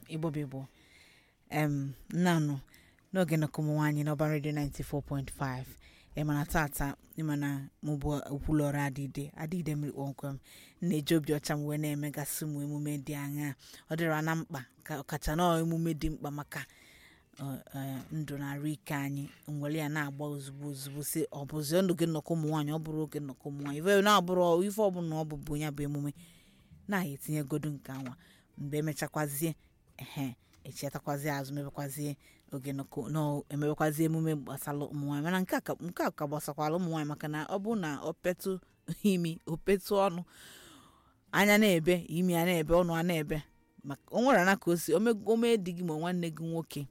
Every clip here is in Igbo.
igbo bụ igbo em nnanụ n'oge nnọkọ ụmụ nwaanyị n'ọba redio 94.5 ịmana tata ịmana mụbụ okwulọrụ adịde adịde mmiri kpọmkwem na-eji obi ọcha m wee na-emegasị ụmụ emume dị aṅaa ọ dịra na mkpa ka ọkacha na emume dị mkpa maka ọ, eh, ndụ na arụ ike anyị nwere ya na-agba ozugbo ozugbo si ọ bụzi oge nnọkọ ụmụ nwaanyị ọ bụrụ oge nnọkọ ụmụ nwaanyị ife na-abụrụ ife ọbụla ọ bụbụ ya bụ emume na-ahịa etinyegodu nke anwa mgbe emechakwazie ehe echetakwazie azụ mebekwazie oge nnọkọ nọ emebekwazie emume gbasara ụmụnwaanyị mana nke a ka nke a ka gbasakwala ụmụnwaanyị maka na ọ bụrụ na o petụ imi o petụ ọnụ anya na-ebe imi a na-ebe ọnụ a na-ebe maka o nwere ana ka o si ome di gị ma nwanne gị nwoke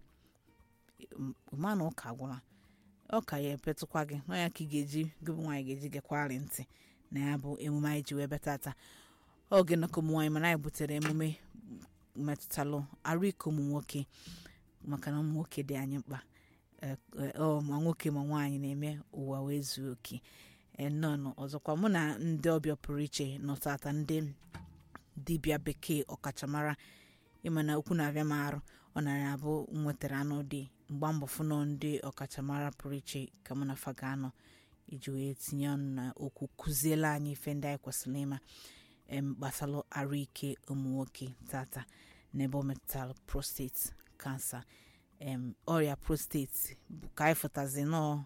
ma na ụka gwụla ọ ka ya epetụkwa gị nọ ya ka ị ga-eji gị bụ nwaanyị ga-eji gekwarị ntị na ya bụ emume anyị ji wee bịa tata oge nnọkọ ụmụ nwaanyị mana anyị butere emume metụtalụ arụ ike ụmụ nwoke maka na ụmụ nwoke dị anyị mkpa Eh, eh, ọ ma nwoke ma nwaanyị na-eme ụwa wee zuo oke Eh, nnọọ ọzọkwa mụ na ndị ọbịa pụrụ iche nọ tata ndị dibịa bekee ọkachamara ịma na okwu na-abịa m arụ ọ nara abụ nwetara anụ dị mgba mbọ fụnọ ndị ọkachamara pụrụ iche ka mụ na fa ga-anọ iji wee tinye ọnụ na okwu kụziela anyị ife ndị anyị kwesịrị ịma em gbasalụ arụ ike ụmụ nwoke tata n'ebe ọ metụtara prostate kansa em ọrịa prostate bụ ka anyị fụtazi nọọ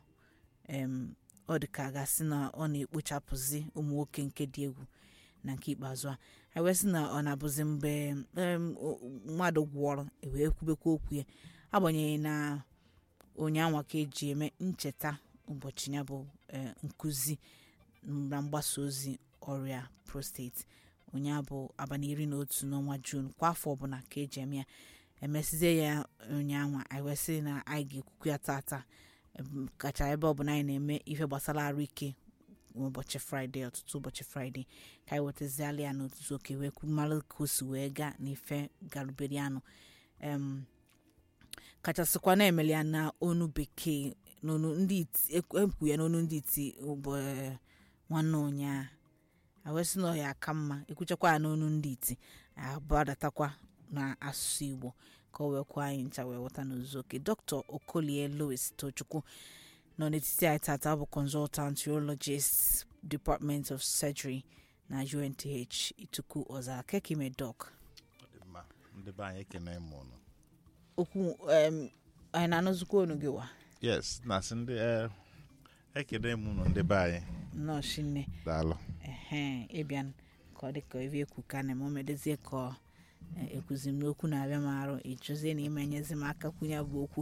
em ọ dị ka a gasị na ọ na-ekpochapụzi ụmụ nwoke nke dị egwu na nke ikpeazụ a anyị wee sị na ọ na-abụzi mgbe em, o- mmadụ gwọrọ ewee kwubekwa okwu ya agbanyeghị na onye anwa ka eji eme ncheta ụbọchị ya bụ eh, nkụzi na mgbasa ozi ọrịa prostate onye a bụ abalị iri na otu n'ọnwa juun kwa afọ ọbụla ka eji eme ya emesizie ya ụnyaahụ anyị wee sị na anyị ga-ekwukwu ya tata em, kacha ebe ọbụla anyị na-eme ife gbasara arụ ike ụbọchị fraịde ọtụtụ ụbọchị fraịde ka anyị wetaziala ya n'otutu oke wee kwu mara ka o si wee gaa n'ife garubere anụ em kachasịkwa na-emeli ya na onu bekee n'onu ndị iti ekwu ya n'onu ndị iti ụbọ nwanne ụnyaa awesị na ọ ya aka mma ekwuchakwa ya n'onu ndị iti abadatakwa na asụsụ igbo ka o wee kwuo anyị ncha wee ghọta n'ozuzu oke dr okolie louis tochukwu nọ n'etiti anyị tata ọ bụ consultant urologist department of surgery na unth ituku ọzara kekime doc Ọ dị mma ndị be anyị ekene m ụnụ okwu em, anyị na-anụzikwa onu gị wa yes na-asị ndị eh, ekene m ụnụ ndị be anyị nnọọ shinne daalụ ehe ịbịa ka ọ dị ka ebe ekwu ka na eme medezie ka ọ eh, ekwuzi m n'okwu na-abịa m arụ ịjụzie na ime nyezi m aka kwunye bụ okwu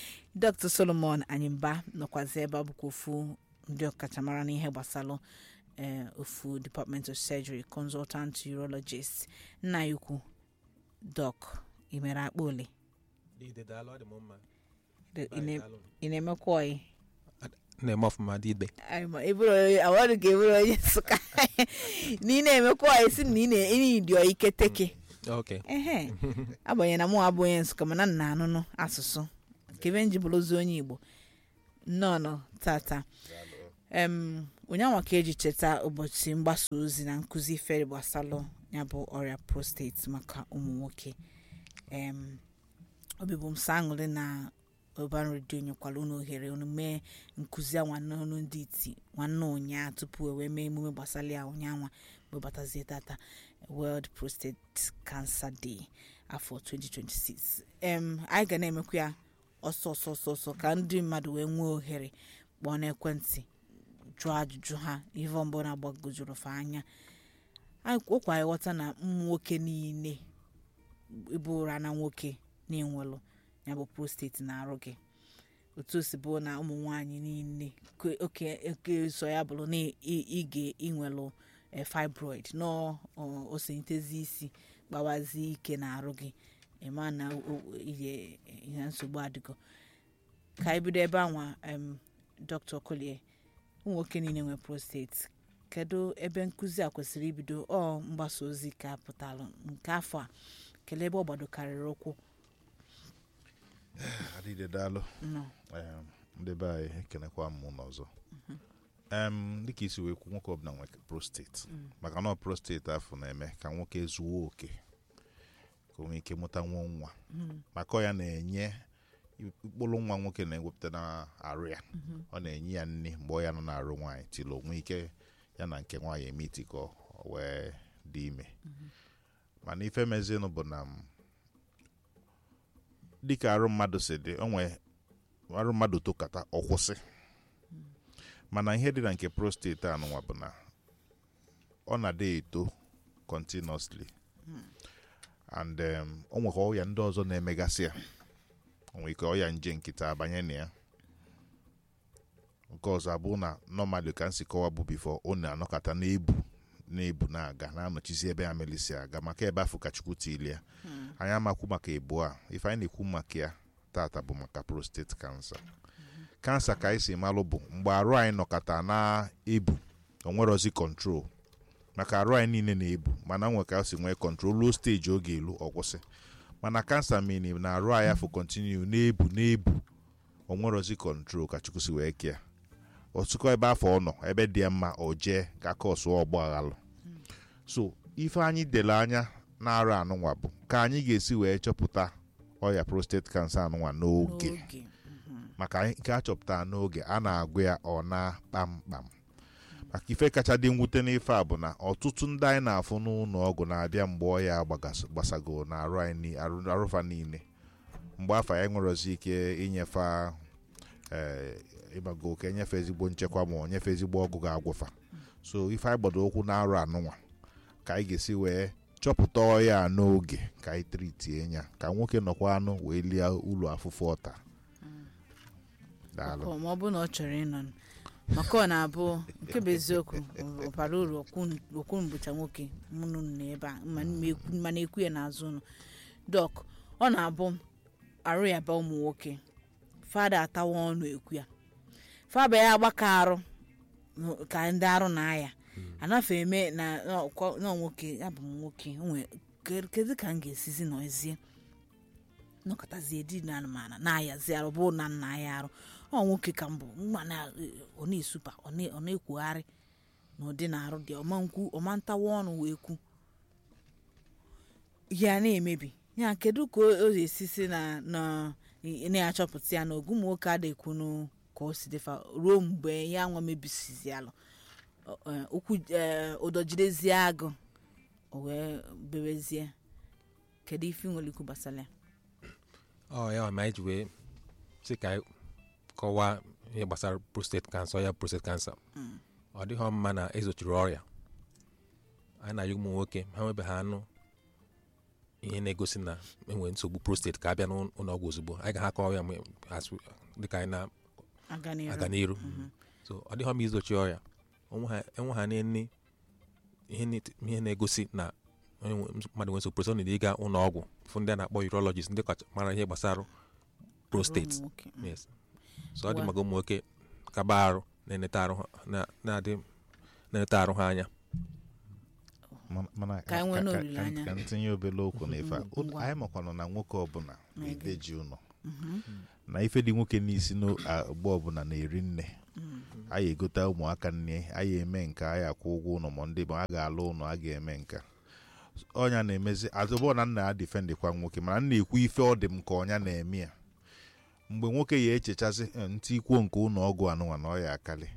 dr solomon anyịmba nọkwazi ebe ọ bụkwa ofu ndị ọkachamara n'ihe gbasalụ eh, ofu department of surgery consultant urologist nna ya ukwu doc imere akpa ole Dide daalụ ọ dị m mma Ị Bye, na- daalụ. ị na-emekwa ọyị na-eme ọfụma dide awọdụ ka eburu onye nsụka na ị na-emekwa ọyị si na ị na- ị dị ọyị keteke ok ehe agbanyeghị na mụ abụ onye nsụka mana nna anụnụ asụsụ kebe nji bụrụzi onye igbo nnọọ tata em ụnyanwa ka eji cheta ụbọchị mgbasa ozi na nkụzi ifere gbasalụ ya bụ ọrịa prostate maka ụmụ nwoke em obibu m sọ aṅụrị na ọban redio nyekwara unu ohere unu mee nkụzi a nwanne unu ndị iti nwanne ụnyaa tupu e wee mee emume gbasara ya ụnyaanwa webatazie tata world prostate cancer day afọ 2026 em anyị ga na-emekwa ya ọsọ ọsọ ọsọ ọsọ ka ndị mmadụ wee nwee ohere kpọọ n'ekwentị jụọ ajụjụ ha ihe mbụ na-agbagojuru fa anya anyị ụkwa anyị ghọta na ụmụ nwoke niile ịbụ ụra na nwoke na-enwelụ ya bụ prostate na-arụ gị otu o si bụ na ụmụ nwaanyị niile ke- oke oke so ya bụrụ na ị ga inwelụ eh, fibroid nọ osentezi isi gbawazi ike na-arụ gị ịma na o- o- ihe ihe nsogbu adịgo ka anyị bido ebe anwa em dr kolie ụmụ nwoke niile nwere prostate kedu ebe nkụzi a kwesịrị ibido ọ mgbasa ozi ka pụtalụ nke afọ a kelee ebe ọ gbadokarịrị ụkwụ adịde daalụ nọ Em, ndị be anyị ekenekwa m ụnụ ọzọ em dịka isi wee kwu nwoke ọbụla nwere prostate maka na ọ prostate afọ na-eme ka nwoke zuo oke ka o nwee ike mụta nwa nwa maka ọ ya na-enye mkpụrụ nwa nwoke na-ewepụta na arụ ya ọ na-enye ya nri mgbe ọ ya nọ na-arụ nwaanyị tili o nwee ike ya na nke nwaanyị eme itikọ o wee dị ime mana ife mezinụ bụ na m, dịka arụ mmadụ si dị onwe arụ mmadụ tokata ọ kwụsị mana ihe dị na nke prostate anụnwa bụ na ọ na-adị eto continuously and um, o nwekwa ọya ndị ọzọ na-emegasị ya o nwere ike ọya nje nkịta abanye na ya nke ọzọ abụ na normally ka nsi kọwa bụ bifo ọ na-anọkọta na-ebu na-ebu na-aga na-anọchizi ebe ya melisi aga maka ebe afọ ka chukwu tili ya anyị amakwu maka ebu a ife anyị na-ekwu maka ya tata bụ maka prostate cancer kansa ka anyị si malụ bụ mgbe arụ anyị nọkọta na-ebu onwerozi kọntrol maka arụ anyị niile na-ebu mana nwe ka o si nwee kọntrol ruo steji oge elu ọ kwụsị mana kansa mini na arụ anyị afọ kontinu na-ebu na-ebu onwerozi kọntrol ka chukwu si wee kea ọtụkọ ebe afọ ọ nọ ebe dị ya mma o jee ka kọsụọ ọgba aghalụ so ife anyị dere anya na-arụ anụnwa bụ ka anyị ga-esi wee chọpụta ọya prostate cancer anụnwa n'oge n'oge maka anyị- nke a chọpụtara n'oge a na-agụ ya ọ na kpamkpam maka ife kacha dị mwute n'ife a bụ na ọtụtụ ndị anyị na-afụ n'ụlọ ọgwụ na-abịa mgbe ọya gbagas- gbasago na arụ anyị ni- arụ- arụfa niile mgbe afọ anyị nwerozi ike inyefe ee ịbago ka enyefe ezigbo nchekwa ma ọ nyefe ezigbo ọgụ ga-agwụfa so ife anyị gbado okwu na-arụ anụnwa ka anyị ga-esi wee chọpụta ọya a n'oge ka anyị tritie ya ka nwoke nọkwa anụ wee lie ụlọ afụfụ ọta daalụ Ọkụ, ma ọ bụ na ọ chọrọ ịnọ nụ. maka ọ na-abụ nke bụ eziokwu ọ bara uru okwu mbụcha nwoke mụnụ nọ ebe a ma m ekwu- mana ekwu ya n'azụ ụlọ dọk ọ na-abụ arụ ya ba ụmụ nwoke fada atawa ọnụ ekwu ya faba ya agbakọ arụ nụ- ka ndị arụ na aya anafe eme na na ọkwa- na nwoke ya bụ m nwoke o nwee- ke- kedu ka m ga-esizi nọzie nọkọtazie di na anụmanụ na-ayazi arụ bụ na nna ya arụ ọ nwoke ka mbụ mma na ọ na-esupa ọ na- ọ na-ekwugharị na ụdị na-arụ dị ọma nkwu ọma ntawa ọnụ wee kwu ya na-emebi ya kedu ka o esi si na na ị na-achọpụta ya na ogu ụmụ nwoke adịkwunu ka o si dịfa ruo mgbe ya nwa mebisizi alụ Ọ- ọ, ụkwụ ee, ụdọ jidezie agụ o wee bebezie kedu ife ị nwere ikwu gbasara ya ọ ya ma anyị ji wee sị ka anyị kọwaa ihe gbasara prostate cancer ya prostate cancer ọ dịghọ mma na ezochiri ọrịa anyị na-ayọ ụmụ nwoke ha nwebe ha anụ ihe na-egosi na enwere nsogbu prostate ka abịa n'ụlọ ọgwụ ozugbo anyị ga ha kọwa ya mgbe- as- dịka anyị aga n'iru na-aga n'iru so ọ dịghọ mma izochi ọrịa onwe ha- enwe ha nne ihe na- ihe na-egosi na onye nwe- mmadụ nwere nsogbu prostate ọ na ịga ụlọ ọgwụ fụ ndị a na-akpọ urologist ndị kacha mara ihe gbasara prostate Ụmụ nwoke. yes so ọ dị Wa- maka ụmụ nwoke kaba arụ na-eneta arụ ha- na- na-adị na-eneta arụ ha anya mana mana Ka anyị nwee ka- ka- n'olileanya. ka ntinye obere okwu n'ife a Mhm, ngwa. anyị makwanụ na nwoke ọbụla na-edeji ụlọ Mhm. na ife dị nwoke n'isi n'ogbe ọbụla na-eri nne anyị egote ụmụaka nne anyị eme nke anyị akwụ ụgwọ ụlọ ma ndị ma a ga-alụ ụlọ a ga-eme nka ọnya na-emezi azụbọ na nna ya difendịkwa nwoke mana nna ekwu ife ọ dị m ka ọnya na-eme ya mgbe nwoke ya echechazi "Eh, ntị ikwuo nke ụlọ ọgwụ anụnwa na ọ ya akali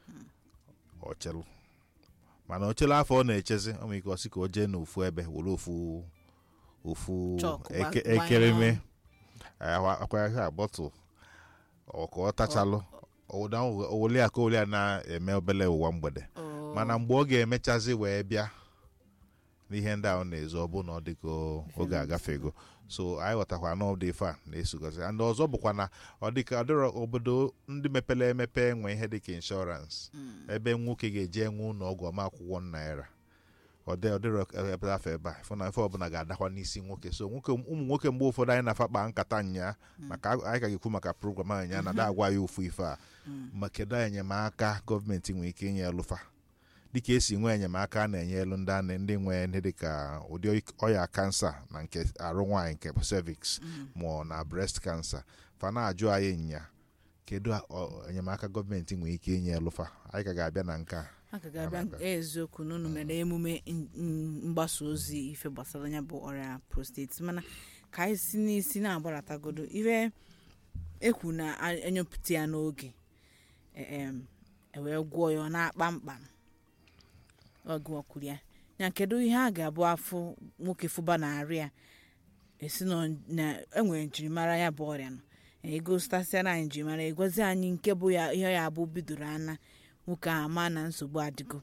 ọchelụ mana ochelu afọ ọ na-echezi ọ nwere ike ọsị ka o jee n'ofu ebe were ofu ofu Chalk, gba- eke- gbanye ekereme akwa ya bọtụl ọ ka ọ tachalụ owele ya ka ole ya na-eme obele ụwa mgbede Oh. mana mgbe ọ ga-emechazi wee bịa n'ihe ndị ahụ na-ezo ọ bụ na ọ dịka oge agafego so anyị ghọtakwa na ọ dị ife a na-esogozi and ọzọ bụkwa na ọ dịka ọ dịrọ obodo ndị mepere emepe enwe ihe dịka inshọrans ebe nwoke ga-eje enwe ụlọ ọgwụ ọma akwụkwọ naira ọ dị- ọ dịrọ ebe afọ ebe a fụ na ife ọbụla ga-adakwa n'isi nwoke so nwoke ụmụ nwoke mgbe ụfọdụ anyị na-afa kpaa nkata nya maka anyị ka ga-ekwu maka program anyị nya na da agwa ya ofu ife a ma kedu enyemaka gọọmenti nwere ike inye elụfa dịka esi nwee enyemaka a na-enye elu ndị a na- ndị nwee ndị dịka ụdị ọya kansa na nke arụ nwaanyị nke cervix ma ọ na breast cancer fa na-ajụ anyị nya kedu ọ- enyemaka gọọmenti nwere ike inye elụfa anyị ka ga-abịa na nke a aka ga-abịa Abịa. eziokwu na unu mere emume n- n- mgbasa ozi ife gbasara ya bụ ọrịa prostate mana ka anyị si n'isi na-agbaratagodo ife ekwu na a- enyopụta ya n'oge e- em, ewee gwọọ ya ọ na-akpa mkpam ọgụọkwuru ya ya kedu ihe a ga-abụ afọ nwoke fụba na-arị ya esi nọ na enwere njirimara ya bụ ọrịa nọ egositasịara anyị njirimara egozi anyị nke bụ ya ihe ya abụ bidoro ana nwoke ahụ ama na nsogbu adịgo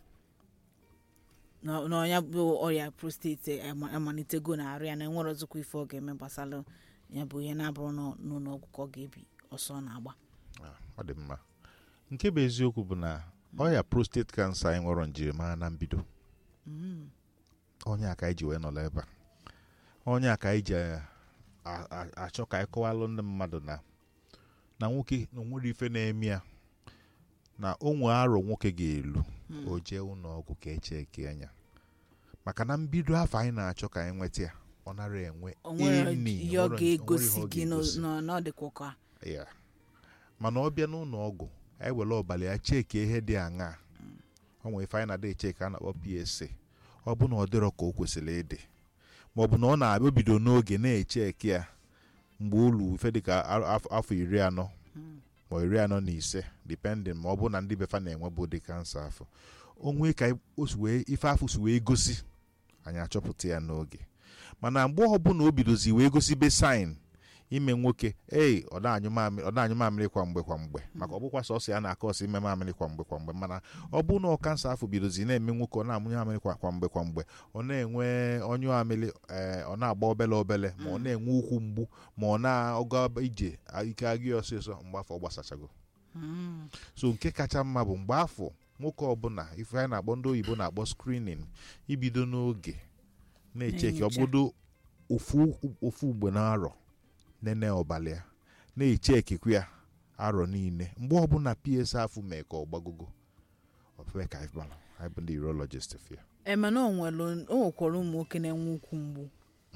na na ya bụ ọrịa prostate ama- amalitego na arụ ya na enwere ọzọkwa ife ọ ga-eme gbasara ya bụ ihe na-abụrụ na n'ụlọ ọgwụ ka ọ ga-ebi ọsọ ọ na-agba Ah, ọ dị mma nke bụ eziokwu bụ na ọrịa prostate cancer anyị nwere njirimara na mbido onye a ka anyị ji wee nọrọ ebe a onye a ka anyị ji a- a- achọ ka anyị kọwalụ ndị mmadụ na na nwoke na onwere ife na-eme ya na onwe arọ nwoke ga-elu o jee ụlọ ọgwụ ka eche eke anya maka na mbido afọ anyị na-achọ ka anyị nweta ya ọ nara enwe o nwere any, ihe ọ o nwere- o nwere ga-egosi ihe ọ gị ga-egosi. na- na ọ dịkwa ka ya mana ọ bịa n'ụlọ ọgwụ anyị were ọbara ya cheki ihe dị aṅaa ọ nwere ife anyị na-adị echeki a na-akpọ PSA ọ bụ na ọ dịrọ ka o kwesịrị ịdị ma ọ bụ na ọ na-abịa bido n'oge na-echeki ya mgbe ulu ife dịka a- af- afọ iri anọ ma iri anọ na ise depending ma ọ bụ na ndị befa na-enwe bụ ụdị kansa afọ o nwee ka o si wee ife afọ si wee gosi anyị achọpụta ya n'oge mana mgbe ọbụla o bidozi wee gosi be sign ime nwoke ei ọ na-anyụ mamịrị ọ na-anyụ mamịrị kwa mgbe kwa mgbe maka ọ bụkwa sọsọ ya na-akọ ọsọ ime mamịrị kwa mgbe kwa mgbe mana ọ bụ na ọ kansa afọ bidozi na-eme nwoke ọ na-amụnye mamịrị kwa kwa mgbe kwa mgbe ọ na-enwe ọnyụ amịrị ee ọ na-agba obele obele ma ọ na-enwe ụkwụ mgbu ma ọ na-aga ije ike agụ ya ọsịsọ mgbe afọ ọ gbasachago so nke kacha mma bụ mgbe afọ nwoke ọbụla ife anyị na-akpọ ndị oyibo na-akpọ screening ibido n'oge na-echeki Na-enyocha. ọbụdo ofu ofu mgbe na-arọ nene ọbala ya na-echekikwa ya arọ niile mgbe ọbụla ps afụ mee ka ọ gbagogo ofe ka anyị gbara anyị bụ ndị urologist fia emena o nwere o nwekwara ụmụ nwoke na-enwe ukwu mgbu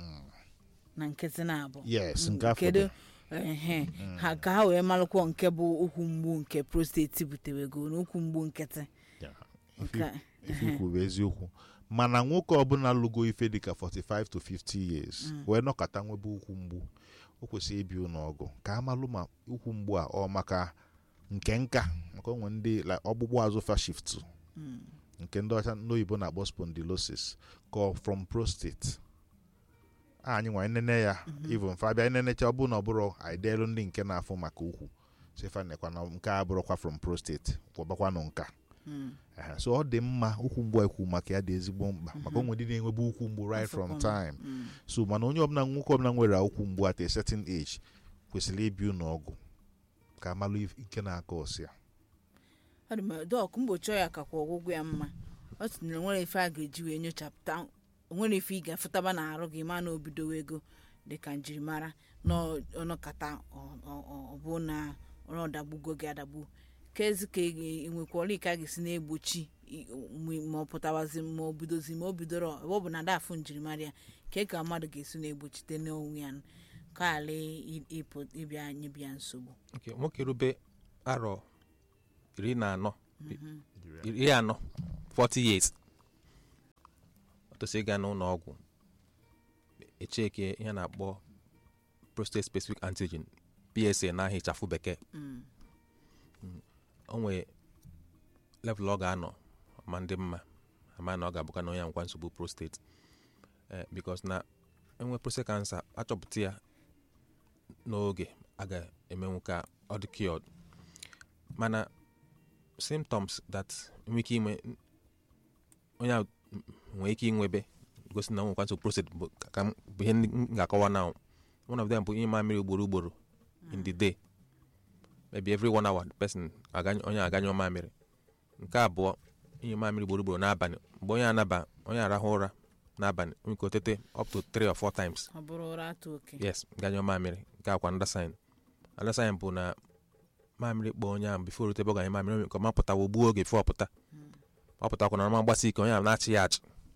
na nkịtị na-abụ yes nke afọ kedu dị. ehe ha ka ha wee malụkwọ nke bụ ụkwụ mgbu nke prostate butewego na ụkwụ mgbu nkịtị Ya, ife Nke- ife ikwu bụ eziokwu mana nwoke ọbụla lụgo ife dịka 45 to 50 years wee nọkọta nwebe ụkwụ mgbu o kwesịrị ibi ụlọ ọgụ ka amalụ ma ụkwụ mgbu a ọ maka nke nka maka onwe ndị like ọgbụgbụ azụ fashift nke ndị ọcha ndị oyibo na-akpọ spondylosis ka ọ from prostate a anyị nwa nene ya even fa bịa nenecha ọ bụrụ na ọ bụrụ anyị deelu ndị nke na-afụ maka ukwu sefa nekwa na nke a bụrụkwa from prostate kwọbakwanụ nka Ehe, so ọ dị mma ụkwụ mgbu ekwu maka ya dị ezigbo mkpa maka onwe ndị na-enwebu ụkwụ mgbu right from time so mana onye ọbụla nwoke ọbụla nwere ụkwụ mgbu at a certain age kwesịrị ibi ụlọ ọgwụ ka amalụ if- ike na-aka ọsị ya ọ dị mma dọk mgbochi ọya kakwa ọgwụgwọ ya mma ọ tinyere nwere ife a ga-eji wee nyochapụta nwere ife ị ga-afụtaba na arụ gị ma na obidowo ego dịka njirimara na ọnọkata ọ bụ na ọ dagbugo gị adagbu ka ezi ka ị nwekwara ike a ga-esi na-egbochi i- mgbe- ma ọ pụtawazi ma ọ bidozi ma o bidoro ọ bụ na dafụ njirimara ya ka ka mmadụ ga-esi na-egbochite n'onwe ya ka ala ị- ịpụ ịbịa nyebịa nsogbu nke nwoke rube arọ iri na anọ iri anọ 40 years ọ tosị ịga n'ụlọ ọgwụ echeke ihe a na-akpọ prostate specific antigen psa n'ahịa ịchafụ bekee Mm. o nwee level ọ ga-anọ ma ndị mma ama na ọ ga-abụka na onye nkwa nsogbu prostate eh, because na enwe prostate cancer achọpụta ya n'oge a ga-emenwu ka ọ dị cured mana symptoms that nwere ike inwe onye a nwere ike inwebe gosi na nwekwa nsogbu prostate bụ ka- ka m- bụ ihe ndị m ga-akọwa na one of them bụ ihe mamịrị ugboro ugboro in the day maybe every one hour the person aganyụ- onye aganyụ mamịrị nke abụọ ihe mamịrị ugboro ugboro n'abalị mgbe onye anaba onye arahụ ụra n'abalị nwere ike otete up to three or four times ọ bụrụ ụra atụ oke yes ganyụọ mamịrị nke akwa nda sign nda sign bụ na mamịrị kpọọ onye ahụ bifo rute ebe ọ ganye mamịrị nke ọma pụta wogbuo oge fọ pụta ọ pụtakwa na ọma gbasi ike onye ahụ na-achị ya achị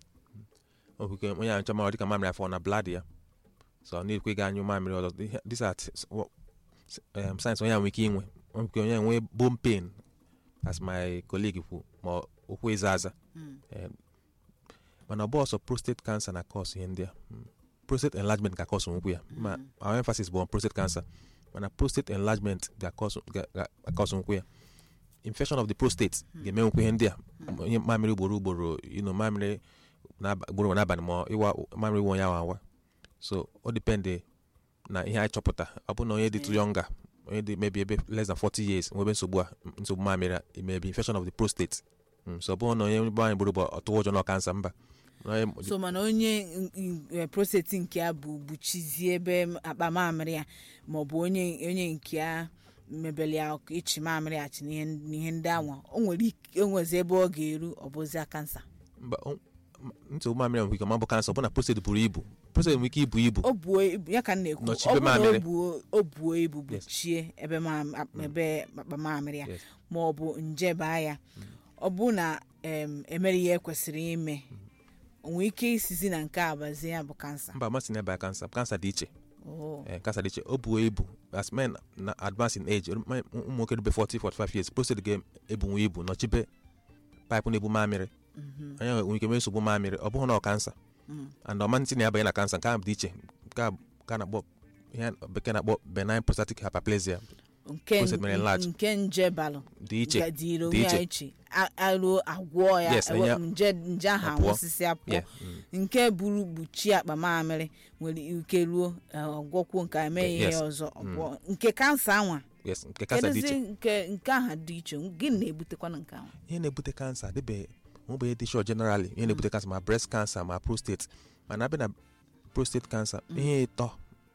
okike onye ahụ nchọma ọ dịka mamịrị afọ na blad ya so ọ na-ekwe ga anyụ mamịrị ọzọ Ihe- these are t- w- s- um, signs onye ahụ nwere ike inwe Ọ nwere ike onye ahụ nwee bone pain as my colleague kwu ma ọ okwu ịza aza Eh, mana ọ bụ ọsọ prostate cancer na cause ihe ndị a Mm. prostate enlargement ga cause nwukwu ya ma our emphasis bụ on prostate cancer mana prostate enlargement ga cause ga- ga- ga cause nwukwu ya infection of the prostate ga-eme nwukwu ihe ndị a onye mamịrị ugboro ugboro you know, mamịrị n'aba- ugboro n'abalị ma ịwa mamịrị iwe onye awa awa so ọ dipende na ihe anyị chọpụta ọ bụ na onye dị too younger onye dị maybe ebe less than 40 years nwebe nsogbu a nsogbu mamịrị a maybe infection of the prostate Mm, so ọ bụrụ na onye be anyị gburu bụ ọtụ ụjọ na kansa mba Onye- so mana onye n- n- eh, prostate nke ya bụ buchizie ebe m- akpa mamịrị ya maọbụ onye onye nke ya mebeli ya ọkụ ichi mamịrị ya chi n'ihe n'ihe ndị anwa o nwere ike o nwezi ebe ọ ga-eru ọ bụzia kansa mba o- m- nsogbu mamịrị nwere ike ma ọ bụ kansa ọ bụ na prostate buru ibu prostate nwere ike ibu ibu o buo ibu ya ka m na-ekwu Nọchibe ọ bụrụ na o mamịrị. buo o buo ibu Yes. buchie ebe mam- ap- ebe akpa mamịrị ya Yes. ma ọ bụ nje baa ya ọ bụ na em, emere ihe ekwesịrị ime o nwere ike isizi na nke a bazie ya bụ kansa mba masị na ebe a kansa kansa dị iche Oh. Eh, kansa dị iche o buo ibu as men na advance in age ụmụ ụmụ nwoke rube 40 45 years prostate ga-ebunwe ibu nọchibe paịpụ na-ebu mamịrị onye nwere ike mee nsogbu mamịrị ọ bụghị na ọ kansa and ọmantị na-abanye na kansa nke a dị iche nke a ka a na-akpọ ihe bekee na-akpọ benign prostatic hyperplasia nke Prostate mere enlarge. nke nje balụ dị iche gadiri dị onwe ya iche. iche A- aruo agwọ ya Yes, ewe- ya- nje nje ahụ apụọ. anwụsịsị apụọ Yeah, mm. nke buru kpuchie akpa mamịrị nwere ike ruo eh, ọgwọkwuo nke a emeghị ihe Yes. ọzọ ọgwọ nke kansa anwa yes nke kansa dị kedụzi iche nke nke aha dị iche gịnị na-ebutekwana nke ahụ ihe na-ebute kansa dịbe nwebe dị sure generally ihe na-ebute kansa ma breast cancer ma prostate mana abịa na prostate cancer ihe ịtọ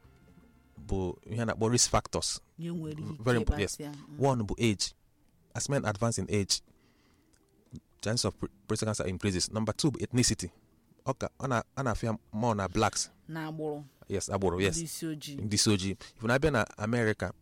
bụ ihe a na-akpọ risk factors ya nwere ike very important, yes. ịkpasị ya. Mm. one bụ age as men advance in age chance of pr- prostate cancer increases number two bụ ethnicity ọ ka ọ na- a na-afịa more na blacks na agbụrụ yes agbụrụ yes ndị isi ojii ndị isi ojii ifu na abịa na amerịka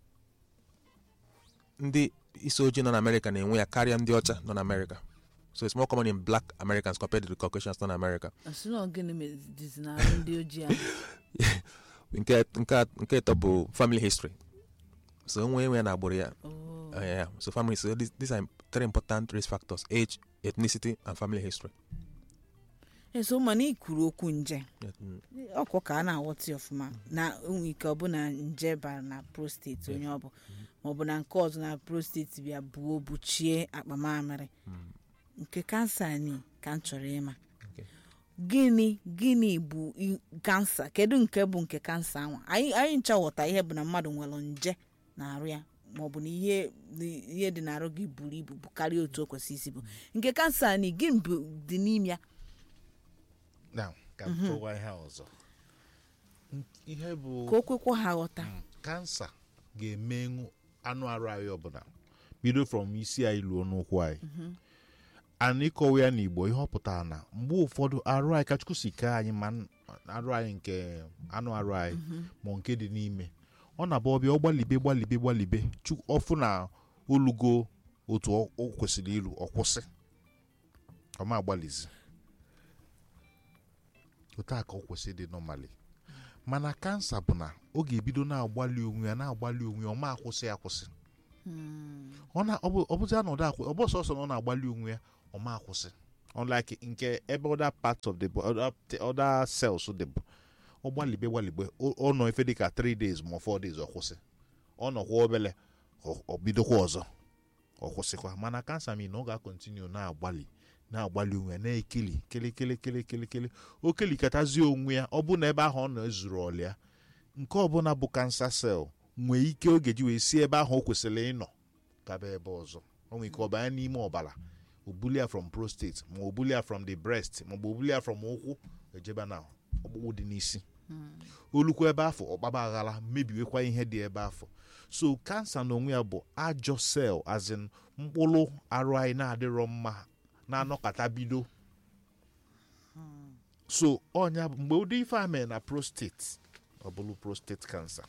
ndị isi ojii nọ na amerịka na-enwe ya karịa ndị ọcha nọ na amerịka so it's more common in black americans compared to the caucasians nọ na amerịka asị na ọ gịnị mezizi na arụ ndị ojii ahụ nke nke a- nke ịtọ bụ family history so onwe enwe ya na agbụrụ ya Oh. Uh, yeah. so family so these, these are three important risk factors age ethnicity and family history eso mana ị kwuru okwu nje Yeah, mm, ọkwọ ka a na-aghọta ya ọfụma na onwe ike ọ bụ na nje bara na prostate onye ọ bụ maọbụ na nke ọzọ na prostate bịa buo buchie akpa mamịrị nke kansa ni ka m chọrọ ịma Okay. gịnị gịnị bụ i- kansa kedu nke bụ nke kansa anwa anyị anyị ncha ghọta ihe bụ na mmadụ nwere nje na-arụ ya maọbụ na ihe na ihe dị n'arụ gị buru ibu bụ karịa otu o kwesị isi bụ nke kansa ni gịnị bụ dị n'ime ya now ka m kọwaa ihe a ọzọ N- ihe bụ ka o kwekwa ha ghọta kansa ga-emenwu anụ arụ anyị ọbụla bido from isi anyị luo n'ụkwụ anyị ana ịkọwa ya n'igbo ihe ọ pụtara na mgbe ụfọdụ arụ anyị ka chukwu si kee anyị ma n- arụ anyị nke anụ arụ anyị ma nke dị n'ime ọ na-abụ ọbịa ọ gbalibe gbalibe gbalibe Chukwu- ọfụ na olugo otu ọ- o kwesịrị ilu ọ kwụsị ọ ma agbalizi otu a ka ọ kwesịrị dị nọmali mana kansa bụ na ọ ga-ebido na-agbalị onwe ya na-agbalị onwe ya ọ ma akwụsị akwụsị ọ na- ọ bụ- ọ bụzi na ọda akwụ ọ bụ sọsọ na ọ na-agbalị onwe ya ọ ma akwụsị unlike nke ebe other parts of the body other, other cells dị bụ ọ gbalibe gbalibe ọ ọ nọ efe dịka 3 days ma 4 days ọ kwụsị ọ nọkwa obele ọ- ọ bidokwa ọzọ ọ kwụsịkwa mana kansa mi na ọ ga-akọntinu na-agbalị na-agbalị onwe ya na-ekeli kele kele kele kele kele o kelikọtazie onwe ya ọ bụ na ebe ahụ ọ nọ ezuru ọlịa nke ọbụla bụ kansa sel nwee ike oge ji wee si ebe ahụ o kwesịrị ịnọ gaba ebe ọzọ o nwere ike ọ banye n'ime ọbara o bulia from prostate ma o bulia from the breast ma ọ bụ o bulia from ụkwụ ejebe na ọkpụkpụ dị n'isi olukwa ebe afọ ọkpaba aghara mebiwekwa ihe dị ebe afọ so kansa na onwe ya bụ ajọ sel azin mkpụrụ arụ anyị na-adịrọ mma na-anọkọta bido so ọnya bụ mgbe ụdị ife a mere na prostate ọ bụrụ prostate cancer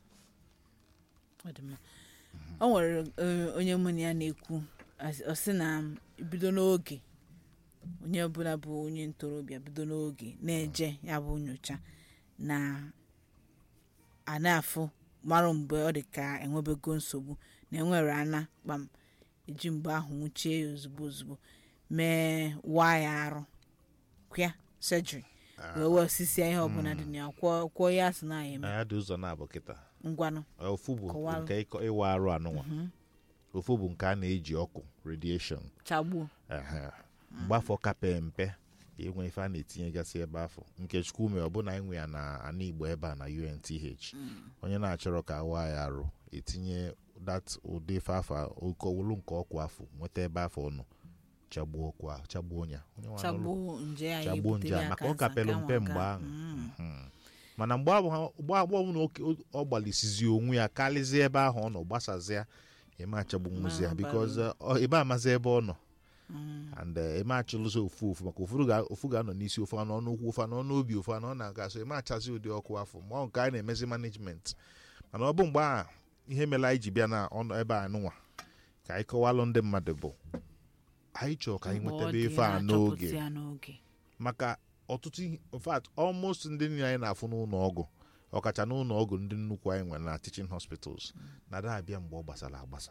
Ọ dị mma. o nwere eh, onye mụ na ya na-ekwu as- ọ sị na bido n'oge onye ọbụla bụ onye ntorobịa bido n'oge na-eje ya bụ nyocha na a na-afụ marụ mgbe ọ dị ka enwebego nsogbu na enwere ana kpam eji mgbe ahụ nwụchie ya ozugbo ozugbo mee waya arụ kwịa surgery wee wee osisi ihe ọbụla dị na ya kwụọ kwụọ ya asị na ya eme ya dị ụzọ na-abụ kịta ngwanụ ofu bụ Kọwalụ. nke ịkọ- ịwa arụ anụnwa ofu bụ nke a na-eji ọkụ radiation chagbuo ehe. mgbafọ kape mpe inwe ife a na-etinyegasị ebe afọ nke chukwu mee ọbụna inwe ya na ana igbo ebe a na unth onye na-achọrọ ka awa ya arụ etinye dat ụdị ife afọ okowulu nke ọkụ afọ nweta ebe afọ nọ chagbuo ọkụ ahụ chagbuo ya Onye nwe anụrụ- chagbuo nje ya chagbuo nje a maka ọ kapelụ mpe mgbe ahụ Mhm. mana mgbe ahụ mgbe agba ọbụla oke- ọ gbalịsizi onwe ya karịzie ebe ahụ ọ nọ gbasazịa eme achagbu nwụzi ya Ma bikos ebe amazi ebe ọ nọ and eh, eme achụlụzi ofu ofu maka ụfọdụ ga- ofu ga-anọ n'isi ofu anọ n'ụkwụ ofu anọ n'obi ofu anọ na-aga so eme achazi ụdị ọkụ afọ ma ọ nke anyị na-emezi management mana ọ bụ mgbe a ihe mere anyị ji bịa na ọnụ ebe a nụnwa ka anyị kọwalụ ndị mmadụ bụ anyị chọrọ ka anyị nwetebe ife a n'oge ya n'oge maka ọtụtụ ihe in fact almost ndị niile anyị na-afụ n'ụlọ ọgwụ ọkacha n'ụlọ ọgwụ ndị nnukwu anyị nwere na teaching hospitals na ada abịa mgbe ọ gbasara agbasa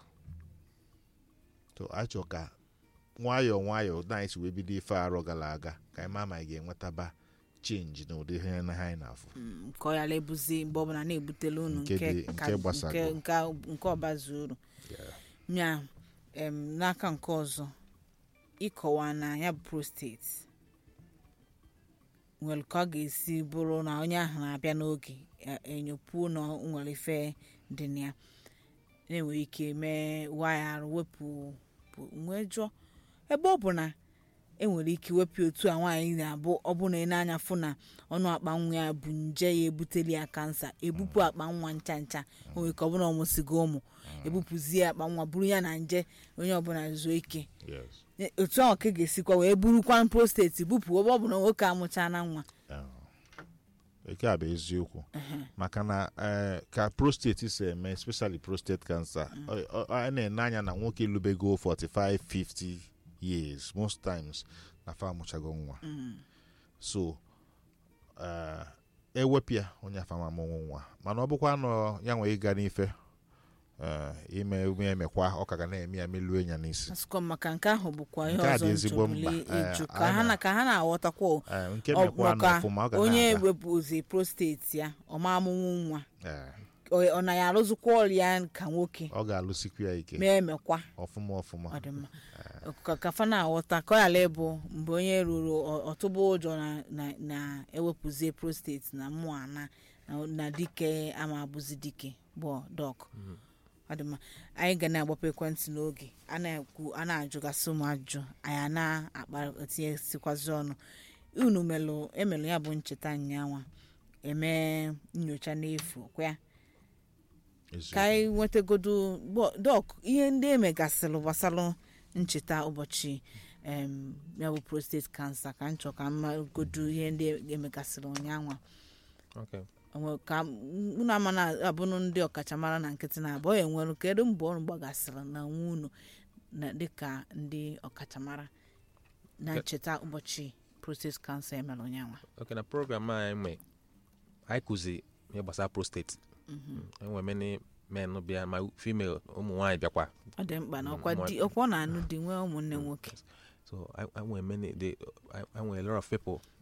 so anyị chọrọ ka nwayọọ nwayọọ na anyị si wee bido ife arọ gara aga ka anyị maa ma anyị ga-enwetaba chenji na ụdị ihe na anyị na-afụ Mm, ka ọ yala ebuzi mgbe ọbụla na-ebutela unu Nke nke dị- ka- nke gbasago. nke- nke- nke ọbazi uru ya em, n'aka nke ọzọ ịkọwa na ya bụ prostate nwere ka ọ ga-esi bụrụ na onye ahụ na-abịa n'oge e- enyopuo na o nwere ife dị na ya na-enwere ike mee waya arụ wepụ bụ- nwee jụọ ebe ọ bụ na enwere ike wepụ otu a nwaanyị na-abụ ọ bụ na ị na-anya fụ na ọnụ akpa nwa ya bụ nje ya ebuteli ya kansa ebupụ akpa nwa ncha ncha o nwere ka ọ bụla ọmụsigo ụmụ ebupụzie akpa nwa buru ya na nje onye ọbụla zuo ike Yes. E- otu ahụ ka ị ga-esikwa wee burukwa prostate bupụ ebe ọ bụ na nwoke amụcha na nwa Ah. eke a bụ eziokwu maka na eh, ka prostate si eme especially prostate cancer ọ- ọ- a na-ene anya na nwoke lubego 45 50 years most times na fa amụchago nwa so eh, ewepụ ya onye afama amụnwụ nwa mana ọ bụkwa nọ ya nwee ịga n'ife eh, ime ume emekwa ọ ka ga na-eme ya meluo ya n'isi asụkọ maka nke ahụ bụkwa ihe Nke a ọzọ dị ezigbo nchọbụli mkpa. Eh, ịjụ ka anyị ha na- na ka ha na-aghọtakwa o. Eh, nke Ọ- mekwa nọ maka ọfụma ọ ga onye na-aga wepụzi prostate ya ọma amụnwụ nwa Eh, ọ ọ na ya arụzikwa ọrịa ka nwoke ọ ga-alụsikwu ya ike mee emekwa ọfụma ọfụma ọ dị mma ka kafa na-aghọta ka ọ ghara ịbụ mgbe onye ruru ọ- ọtụba ụjọ na- na- na-ewepụzie prostate na mmụọ ana na- na dike ama abụzi dike bụ dọk ọ dị mma anyị ga na-agbapụ ekwentị n'oge a na-ekwu a na-ajụgasị ụmụ ajụjụ anyị a na-akpa etinyesikwazi ọnụ unu melụ emelụ ya bụ ncheta nyanwa eme nyocha n'efu kwa ya Eziokwu. ka anyị nwetagodo gbọ- dọk ihe ndị emegasịrị gbasara ncheta ụbọchị em, ya bụ prostate cancer ka m chọrọ ka mmagodo ihe ndị emegasịrị ụnyaahụ Okay. Onwe- ka m- unu ama na abụnụ ndị ọkachamara na nkịtị na-abụ ọ enwere kedu mgbe ọrụ gbagasịrị na nwa unu na dịka ndị ọkachamara na ncheta ụbọchị prostate cancer emere ụnyaahụ Okay, na program anyị nwe anyị kụzi ihe gbasara prostate enwere many men bịa ma female ụmụ nwaanyị bịakwa ọ dị mkpa na ọkwa Nwa- di ọkwa ọ na-anụ di nwee ụmụnne nwoke so I, I nwere many they I, I nwere a lot of people